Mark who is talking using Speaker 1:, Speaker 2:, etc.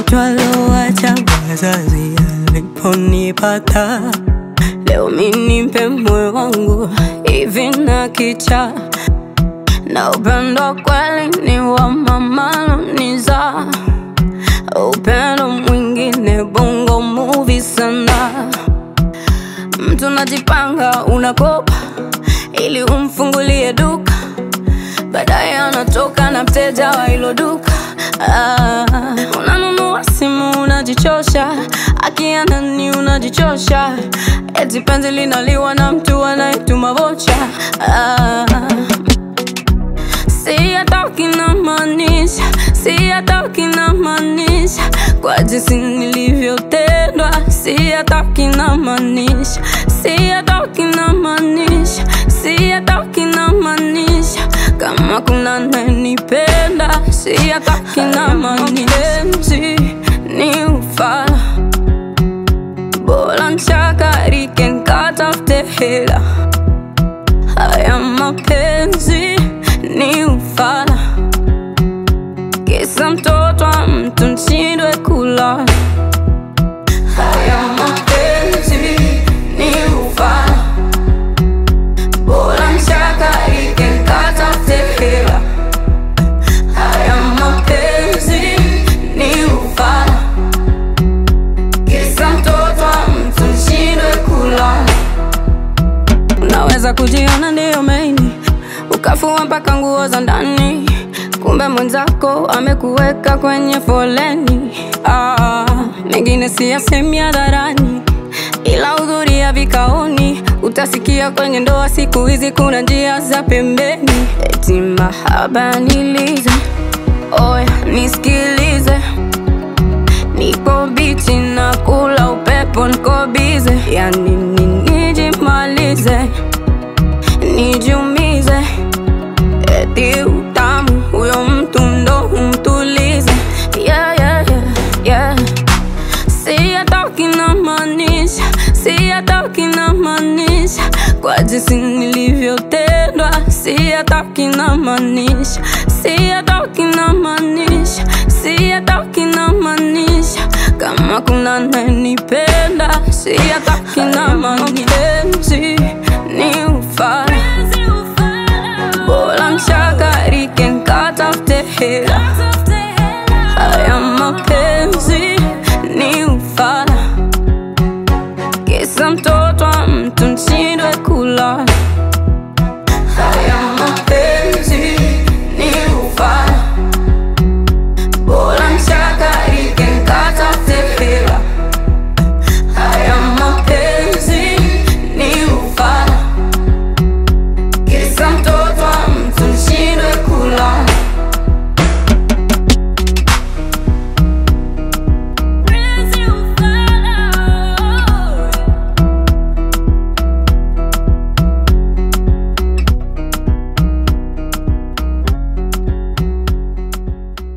Speaker 1: mtoto alowacha wazazi aliponipata. Leo mi nimpe moyo wangu hivi na kicha na upendo kweli ni wa mama Luniza, upendo mwingine bongo movie sana. Mtu najipanga unakopa ili umfungulie duka, baadaye anatoka na mteja wa hilo duka. Ah, unanunua simu unajichosha, akiana ni unajichosha, eti penzi linaliwa na mtu anayetuma vocha. Ah, si atoki na maanisha, si atoki na maanisha kwa jinsi nilivyotendwa, si atoki na maanisha, si atoki na maanisha, si atoki na maanisha kama kuna ananipenda, si atoki na maanisha ni ufala bora nchakarike nkatafute hela haya mapenzi ni ufala, kisa mtoto wa mtu nshindwe kula. Haya mapenzi ni ufala, bora nchakarike nkatafute hela. Haya mapenzi ni ufala, kisa mtoto wa mtu nshindwe kula. Unaweza kujiona ndiyo maini, ukafua mpaka nguo za ndani, kumbe mwenzako amekuweka kwenye foleni. Ah, mengine siyasemi hadharani, ila hudhuria vikaoni, utasikia kwenye ndoa siku hizi kuna njia za pembeni. Eti mahaba nilize, oya nisikilize Niko bichi na kula upepo, niko bize, yani ni nijimalize, nijumize, eti utamu huyo mtu ndo umtulize. Yeah, yeah, yeah, yeah. Si atoki na maanisha, si atoki na maanisha kwa jinsi nilivyotendwa, si atoki na maanisha, si atoki na maanisha, si atoki na maanisha kama kuna ananipenda, si atoki na mapenzi ni ufala, bora nchakarike nkatafute hela